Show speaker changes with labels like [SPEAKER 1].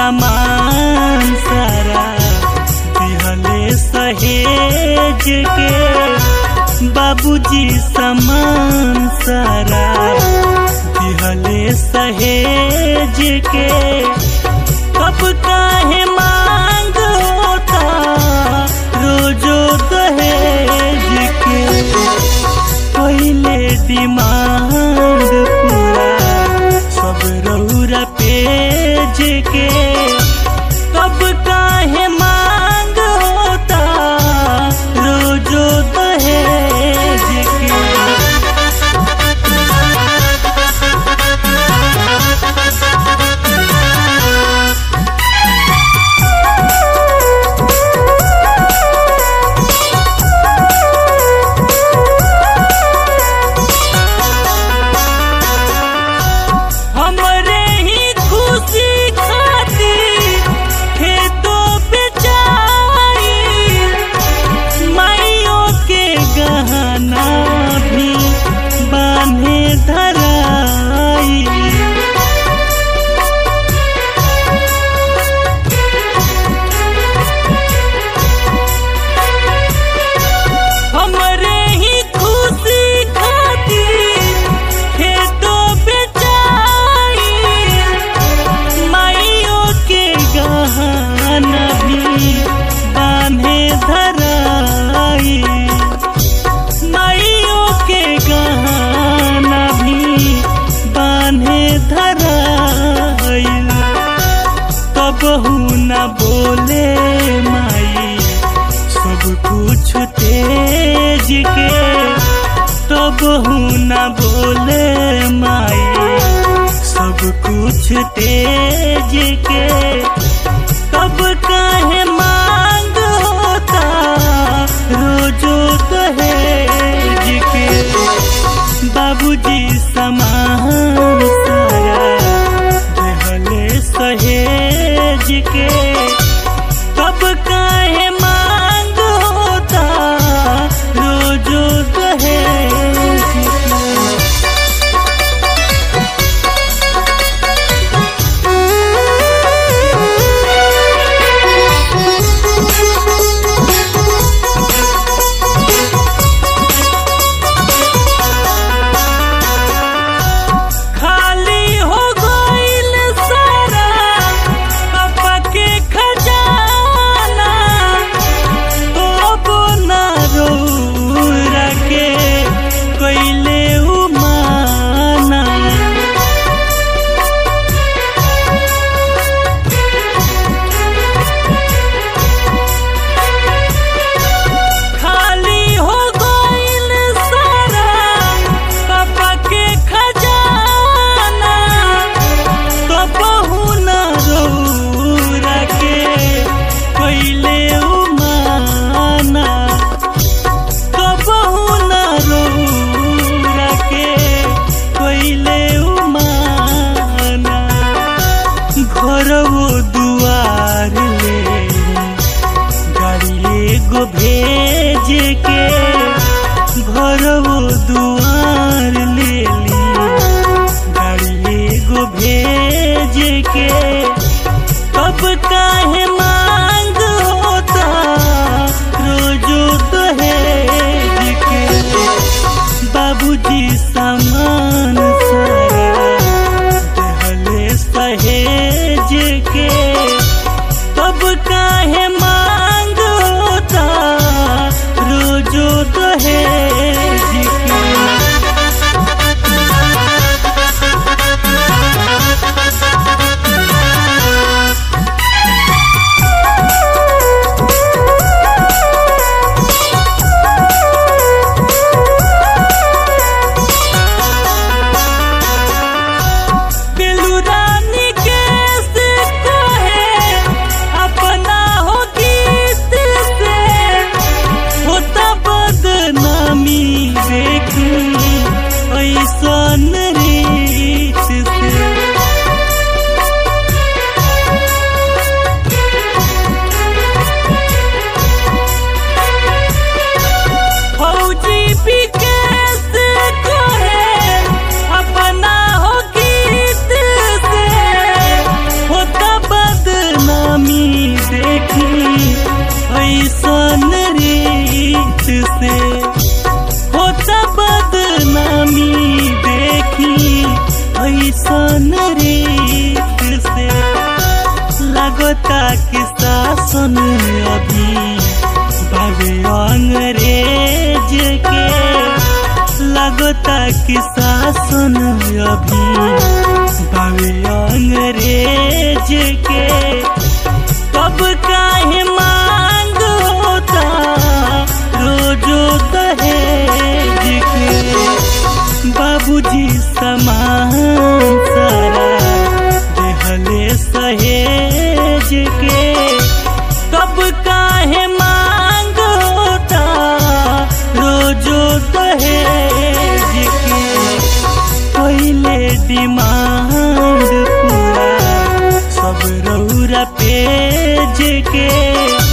[SPEAKER 1] सामान सारा दिहले सहेज के बाबूजी सामान सारा दिहले सहेज के कब काहे मांग होता रोजो दहेज के पहले डिमांड पूरा सब रौरा पेज के कब काहे मांग होता रोजो दहेज के हमरे ही खुशी खातिर खेतों बेचाई माइयों के गहना भी बांधे धराई हमरे ही खुशी खातिर खेतों बेचाई माइयों के गहना भी बांधे धराई माइयों के गहना भी बांधे धराई कबहू न बोले माई सब कुछ तेज के कबहू न बोले माई सब कुछ तेज के कब काहे मांग होता रोजो दहेज के बाबूजी समान सारा देहले सहेज के कब काहे मांग होता रोजो दहेज के खाली हो गइल सारा पापा के खजाना तो ना रौरा के कइले उमाना खाली हो गइल सारा पापा के खजाना तो बहू न रौरा के कइले उमाना तो बहू न रौरा के कइले उमाना घरवो दुआर ले गाड़ी एगो भेज के घरवो दुआर ले ली गाड़ी एगो भेज के कब काहे मांग होता रोजो दहेज के बाबूजी सामान सारा देहले सहेज के कब काहे मांग होता रोजो के शासन अभी बावे अंग्रेज के कब काहे मांग होता रोजो दहेज के बाबूजी समान सारा देहले सहेज के कब काहे मांग होता रोजो दहेज के पहले डिमांड पूरा सब रौरा पेज के